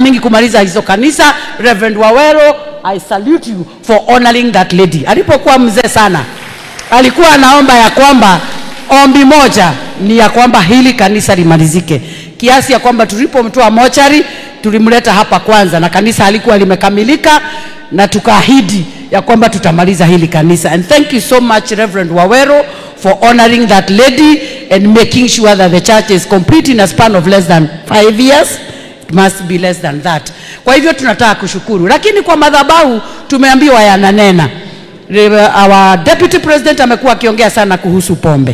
mingi kumaliza hizo kanisa. Reverend Wawero, I salute you for honoring that lady. Alipokuwa mzee sana, alikuwa anaomba ya kwamba ombi moja ni ya kwamba hili kanisa limalizike, kiasi ya kwamba tulipomtoa mochari tulimleta hapa kwanza, na kanisa halikuwa limekamilika, na tukaahidi ya kwamba tutamaliza hili kanisa. And thank you so much Reverend Wawero for honoring that lady and making sure that the church is complete in a span of less than five years. It must be less than that. Kwa hivyo tunataka kushukuru, lakini kwa madhabahu tumeambiwa yananena. Our deputy president amekuwa akiongea sana kuhusu pombe.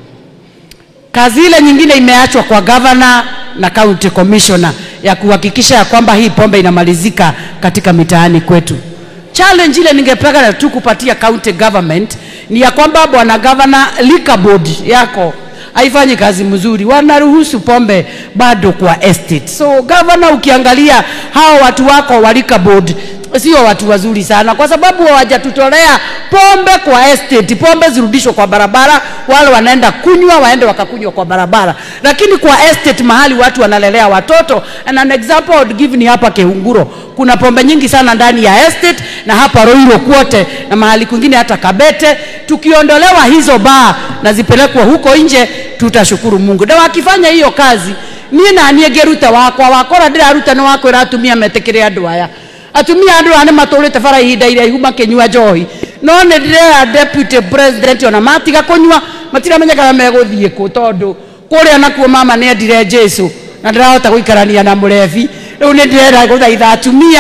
Kazi ile nyingine imeachwa kwa governor na county commissioner ya kuhakikisha ya kwamba hii pombe inamalizika katika mitaani kwetu. Challenge ile ningependa tu kupatia county government ni ya kwamba bwana governor, liquor board yako haifanyi kazi mzuri, wanaruhusu pombe bado kwa estate. So governor, ukiangalia hao watu wako wa liquor board sio watu wazuri sana, kwa sababu hawajatutolea pombe kwa estate. Pombe zirudishwe kwa barabara, wale wanaenda kunywa waende wakakunywa kwa barabara, lakini kwa estate mahali watu wanalelea watoto. And an example I would give ni hapa Kehunguro, kuna pombe nyingi sana ndani ya estate na hapa Roiro kwote na mahali kwingine hata Kabete. Tukiondolewa hizo baa na zipelekwe huko nje, tutashukuru Mungu. Na wakifanya hiyo kazi, niĩ naniĩ ngĩruta wakwa wakora ndĩraruta nĩ wakwĩra atumia metĩkĩre andũ aya atumia andå aya nä matå te bara ihinda iraihu makänyua njohi no nä ndärera deputy president ona matiga kå nyua matiramenya kana megå thiä kå tondå kå rä a nakuo mama nä endire jesu na ndä rahota gå ikarania na må rebi rä u nä ndärera gå thaitha atumia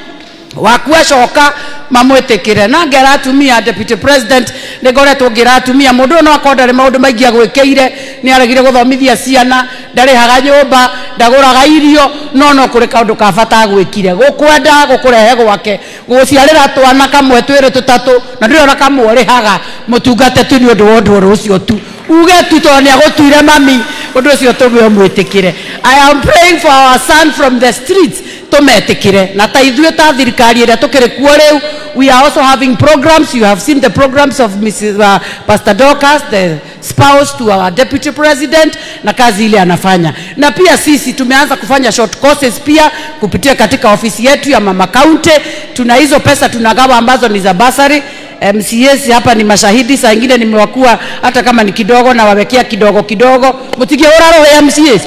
waku acoka mamwĩtĩkĩre na ngera atumia deputy president nĩ ngoretwo ngĩra atumia mũndũ ũyũ no akorwo ndarĩ maũndũ maingĩ agwĩkĩire nĩ aregire gũthomithia ciana ndarĩhaga nyũmba ndagũraga irio no no kũrĩ kaũndũ ka bata agwĩkire gũkwenda gũkũrehe gwake gũciarĩra twana kamwe twĩrĩ tũtatũ na ndĩrĩ ona kamwe ũrĩhaga mũtungate tu nĩ ũndũ wa ũndũ ũrũ ũcio tu uge tu tondũ nĩ agũtuire mami ũndũ ũcio tũme ũmwĩtĩkĩre i am praying for our son from the streets tũmetĩkĩre na ta ithuĩ ta thirikari ĩrĩa tũkĩrĩ kuo rĩu we are also having programs you have seen the programs of Mrs. Uh, Pastor Dorcas the spouse to our deputy president na kazi ile anafanya na pia sisi tumeanza kufanya short courses pia kupitia katika ofisi yetu ya mama county tuna hizo pesa tunagawa ambazo ni za basari MCS hapa ni mashahidi, saa ingine nimewakuwa hata kama ni kidogo, na wawekea kidogo kidogo, mtigie roho ya MCS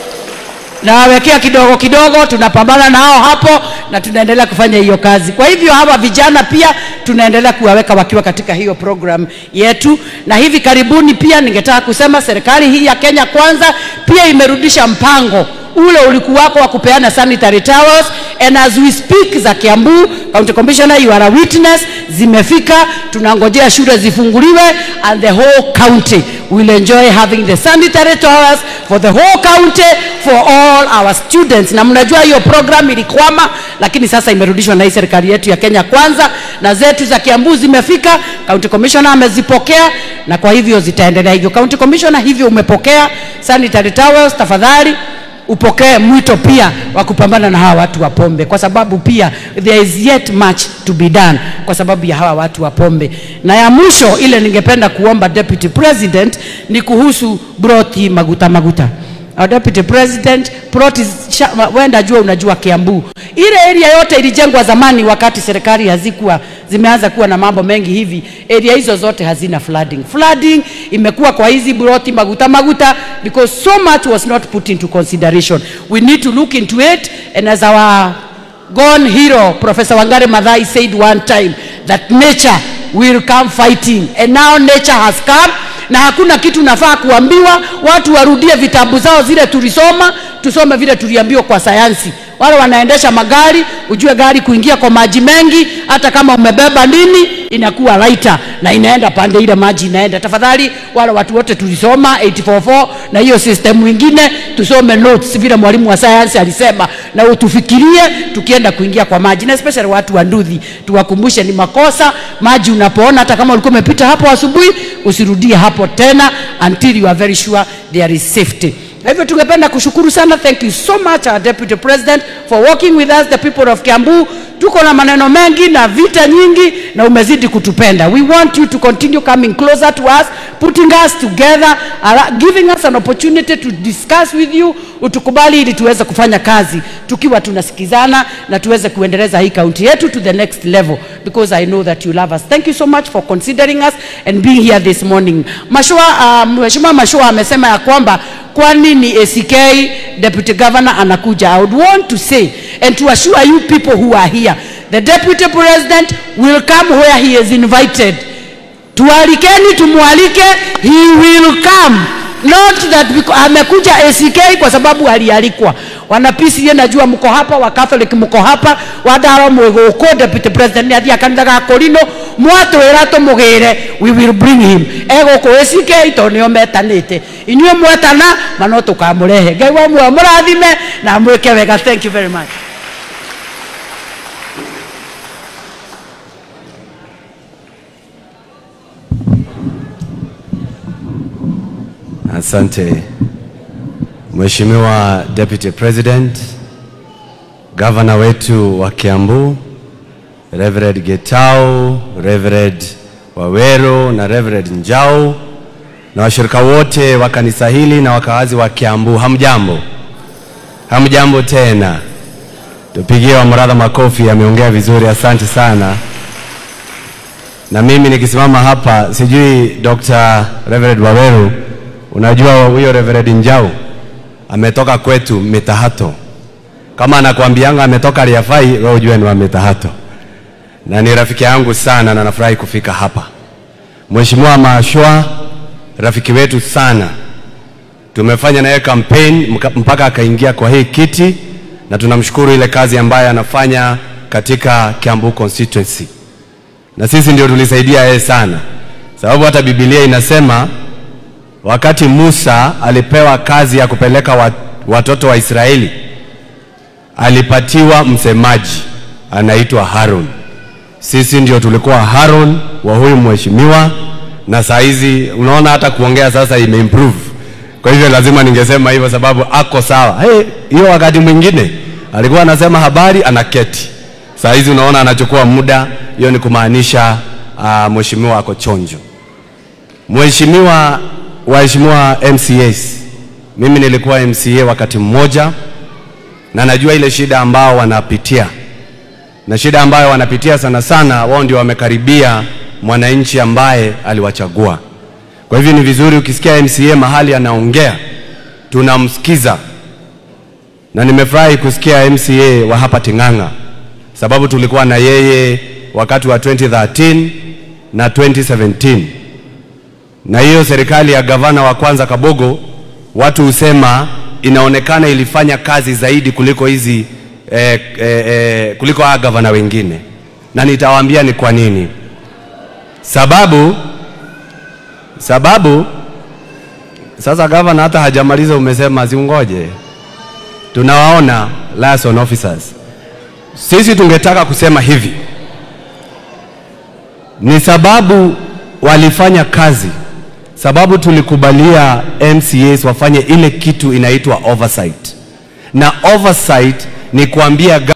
na wawekea kidogo kidogo, tunapambana nao hapo na tunaendelea kufanya hiyo kazi. Kwa hivyo hawa vijana pia tunaendelea kuwaweka wakiwa katika hiyo program yetu, na hivi karibuni pia ningetaka kusema serikali hii ya Kenya Kwanza pia imerudisha mpango ule ulikuwako wa kupeana sanitary towels and as we speak za Kiambu County Commissioner you are a witness zimefika tunangojea shule zifunguliwe and the whole county will enjoy having the sanitary towels for the whole county for all our students na mnajua hiyo program ilikwama lakini sasa imerudishwa na hii serikali yetu ya Kenya Kwanza na zetu za Kiambu zimefika County Commissioner amezipokea na kwa hivyo zitaendelea hivyo County Commissioner hivyo umepokea sanitary towels tafadhali upokee mwito pia wa kupambana na hawa watu wa pombe, kwa sababu pia there is yet much to be done kwa sababu ya hawa watu wa pombe. Na ya mwisho ile ningependa kuomba Deputy President ni kuhusu broti maguta maguta. Our Deputy President, ploti wenda jua, unajua Kiambu, ile area yote ilijengwa zamani wakati serikali hazikuwa zimeanza kuwa na mambo mengi hivi. Area hizo zote hazina flooding. Flooding imekuwa kwa hizi broti maguta maguta because so much was not put into consideration. We need to look into it and as our gone hero Professor Wangare Maathai said one time that nature will come fighting and now nature has come na hakuna kitu nafaa kuambiwa watu warudie vitabu zao zile tulisoma tusome vile tuliambiwa kwa sayansi wale wanaendesha magari ujue gari kuingia kwa maji mengi hata kama umebeba nini inakuwa lighter na inaenda pande ile maji inaenda tafadhali wale watu wote tulisoma 844 na hiyo system ingine tusome notes vile mwalimu wa sayansi alisema na utufikirie tukienda kuingia kwa maji na especially watu wa nduthi tuwakumbushe ni makosa maji unapoona hata kama ulikuwa umepita hapo asubuhi usirudie hapo tena until you are very sure there is safety Na hivyo tungependa kushukuru sana, thank you so much our deputy president for working with us the people of Kiambu. Tuko na maneno mengi na vita nyingi, na umezidi kutupenda. We want you to continue coming closer to us, putting us together, ara- giving us an opportunity to discuss with you, utukubali ili tuweze kufanya kazi tukiwa tunasikizana na tuweze kuendeleza hii kaunti yetu to the next level because I know that you love us. Thank you so much for considering us and being here this morning. Mashua, uh, Mheshimiwa Mashua amesema ya kwamba kwa nini ACK deputy governor anakuja. I would want to say and to assure you people who are here, the deputy president will come where he is invited. Tualikeni, tumwalike, he will come not that because, amekuja ACK kwa sababu alialikwa. Wana PCA najua mko hapa, wa Catholic mko hapa, wadaro mwiguko deputy president ni athia kanitha ga Korino mwatwira tumugire we will bring him eguku ACK to nio metanite inyuĩ mwetana mano tukamurehe ngai wa muoyo mũrathime na mwĩke wega thank you very much Asante Mheshimiwa Deputy President, Gavana wetu wa Kiambu, Reverend Getau, Reverend Wawero na Reverend Njau na washirika wote wa kanisa hili na wakazi wa Kiambu, hamjambo? Hamjambo tena. Tupigie Wamuratha makofi, ameongea vizuri, asante sana. Na mimi nikisimama hapa, sijui Dr. Reverend Waweru, unajua huyo Reverend Njau ametoka kwetu Mitahato. Kama anakuambianga ametoka Riafai, wewe ujue ni wa Mitahato, na ni rafiki yangu sana, na nafurahi kufika hapa. Mheshimiwa Mashwa, rafiki wetu sana, tumefanya naye campaign mka- mpaka akaingia kwa hii kiti, na tunamshukuru ile kazi ambayo anafanya katika Kiambu constituency na sisi ndio tulisaidia yeye sana, sababu hata Biblia inasema wakati Musa alipewa kazi ya kupeleka wat, watoto wa Israeli alipatiwa msemaji anaitwa Harun. Sisi ndio tulikuwa Harun wa huyu mheshimiwa, na saa hizi unaona hata kuongea sasa imeimprove. Kwa hivyo lazima ningesema hivyo sababu ako sawa. Hey, hiyo wakati mwingine alikuwa anasema habari anaketi, saa hizi unaona anachukua muda. Hiyo ni kumaanisha uh, mheshimiwa ako chonjo. Mheshimiwa, waheshimiwa MCAs, mimi nilikuwa MCA wakati mmoja na najua ile shida ambao wanapitia na shida ambayo wanapitia sana sana, wao ndio wamekaribia mwananchi ambaye aliwachagua. Kwa hivyo ni vizuri ukisikia MCA mahali anaongea tunamsikiza, na nimefurahi kusikia MCA wa hapa Ting'ang'a sababu tulikuwa na yeye wakati wa 2013 na 2017 na hiyo serikali ya gavana wa kwanza Kabogo, watu husema inaonekana ilifanya kazi zaidi kuliko hizi eh, eh, eh, kuliko hawa gavana wengine, na nitawaambia ni kwa nini. Sababu sababu sasa gavana hata hajamaliza, umesema ziungoje, tunawaona liaison officers. Sisi tungetaka kusema hivi, ni sababu walifanya kazi sababu tulikubalia MCAs wafanye ile kitu inaitwa oversight, na oversight ni kuambia